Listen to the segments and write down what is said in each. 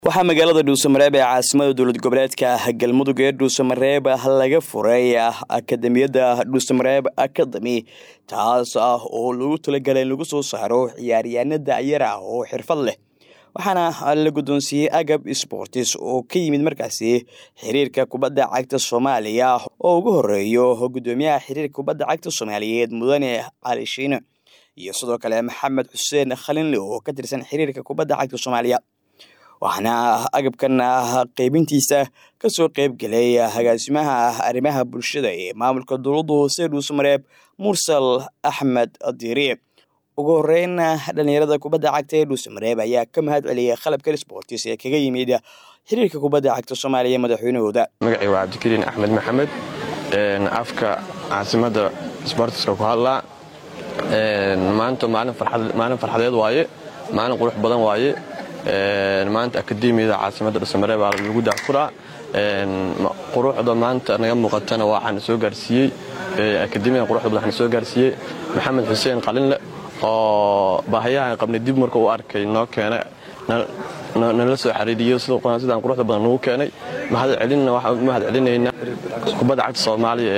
waxaa magaalada dhuusamareeb ee caasimada dowlad goboleedka galmudug ee dhuusamareeb laga furay akademiyadda dhuusamareeb akademi taas ah oo lagu talagalay in lagu soo saaro ciyaaryaana dacyar ah oo xirfad leh waxaana la guddoonsiiyey agab sportis oo ka yimid markaasi xiriirka kubadda cagta soomaaliya oo ugu horeeyo guddoomiyaha xiriirka kubadda cagta soomaaliyeed mudane cali shiine iyo sidoo kale maxamed xuseen khalinle oo ka tirsan xiriirka kubadda cagta soomaaliya waxaana agabkan qeybintiisa kasoo qeyb gelay agaasimaha arrimaha bulshada ee maamulka dowladda hoose dhuusamareeb mursal axmed diiri ugu horeyn dhalinyarada kubadda cagta ee dhuusamareeb ayaa ka mahad celiyay qalabkan sportis ee kaga yimid xiriirka kubadda cagta soomaaliya madaxweynahooda magacii waa cabdikariin axmed maxamed afka caasimadda sbortiska ku hadlaa maanta maalin farxadeed waaye maalin qurux badan waaye maanta akademiyada caasimadda dhuusamareeb baa lagu dacfuraa quruxda maanta naga muuqatana waxaana soo gaarsiiyey akademiyada quruxda badan waxaana soo gaarsiiyey maxamed xuseen qalinle oo baahayahan qabnay dib marka u arkay noo keenay nala soo xariiriyo sidaan quruxda badan nagu keenay mahad celinna waxaan u mahad celinaynaa kubadda cagta soomaaliya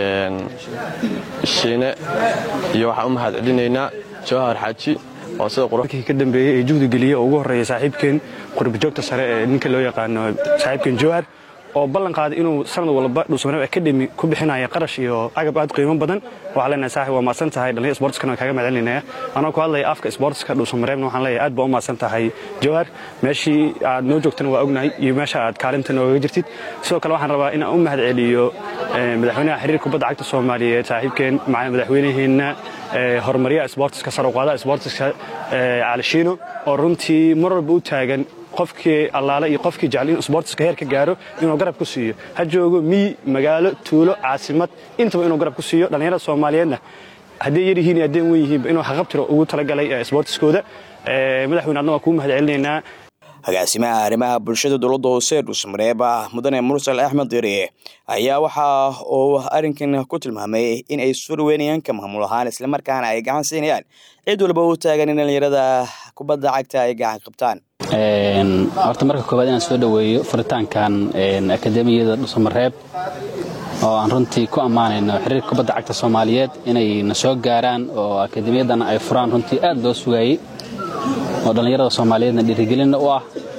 shiine iyo waxaan u mahad celinaynaa jawahar xaaji oo sida qurkii ka dambeeyey ee juhdi geliya oo ugu horreeya saaxiibkeen qurbajoogta sare ee ninka loo yaqaano saaxiibkeen jawhar oo ballan qaaday inuu sanad walba dhuusamareeb akademi ku bixinaya qarash iyo agab aad qiimo badan waxaan leenahay saaxib waa maadsan tahay dhalinyar sportskana waan kaaga mahadcelinaya anoo ku hadlaya afka sportska dhuusamareebna waxaan leeyahay aad baa u maadsan tahay jawhar meeshii aad noo joogtana waa ognahay iyo meesha aad kaalinta noogaga jirtid sidoo kale waxaan rabaa inaan u mahad celiyo madaxweynaha xiriirka kubadda cagta soomaaliyeed saaxiibkeen madaxweynaheenna horumaryaha sportiska saruqaadaha sportiska calishiino oo runtii mar walba u taagan qofkii allaale iyo qofkii jecel inuu sbortiska heer ka gaaro inuu garab ku siiyo ha joogo miyi magaalo tuulo caasimad intaba inuu garab ku siiyo dhallinyarada soomaaliyeedna hadday yar yihiin iyo haddeen wen yihiinba inuu haqabtiro ugu talagalay sbortiskooda madaxweyne adna waa kuu mahad celinaynaa agaasimaha arrimaha bulshada dowladda hoose dhuusamareeb mudane mursal axmed diri ayaa waxa uu arrinkan ku tilmaamay in ay surweynayaan ka maamul ahaan islamarkaana ay gacan siinayaan cid walba u taagan in dhallinyarada kubadda cagta ay gacan qabtaan horta marka koowaad inaan soo dhoweeyo furitaankan akademiyada dhuusamareeb oo aan runtii ku ammaanayno xiriirka kubadda cagta soomaaliyeed inay na soo gaaraan oo akademiyadana ay furaan runtii aad loo sugaayey oo dhallinyarada soomaaliyeedna dhiirigelinna u ah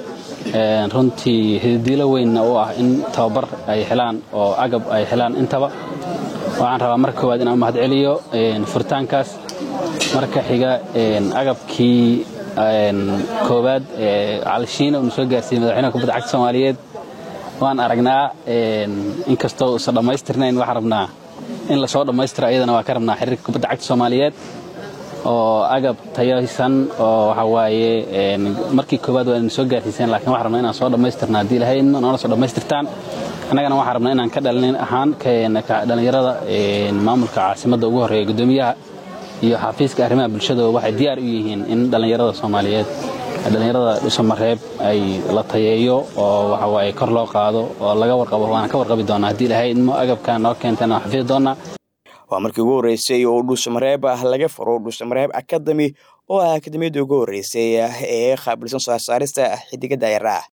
runtii hididiilo weynna u ah in tababar ay helaan oo agab ay helaan intaba waxaan rabaa marka koowaad inaan u mahad celiyo furitaankaas marka xiga agabkii koowaad calishiina uuna soo gaarsiiyey madaxweynaha kubadda cagta soomaaliyeed waan aragnaa inkastoo uusan dhammaystirnayn waxaan rabnaa in lasoo dhammaystiro ayadana waa ka rabnaa xiriirka kubadda cagta soomaaliyeed oo agab tayaysan oo waxa waaye markii koowaad waa soo gaarsiiseen lakiin waxaan rabnaa inaan soo dhammaystirna haddii lahaydna noona soo dhammaystirtaan annagana waxaan rabnaa inaan ka dhalin ahaan dhallinyarada maamulka caasimadda ugu horreeya guddoomiyaha iyo xafiiska arrimaha bulshada waxay diyaar u yihiin in dhallinyarada soomaaliyeed dhallinyarada dhuusamareeb ay la tayeeyo oo waxawaaye kor loo qaado oo laga warqabo waana ka warqabi doonaa haddii lahaydmo agabka noo keentana waan xafidi doonaa waa markii ugu horreysay oo dhuusamareeb laga furo dhuusamareeb akademi oo ah akademiyadda ugu horreysay ee qaabilsan soo saarista xidiga daayara ah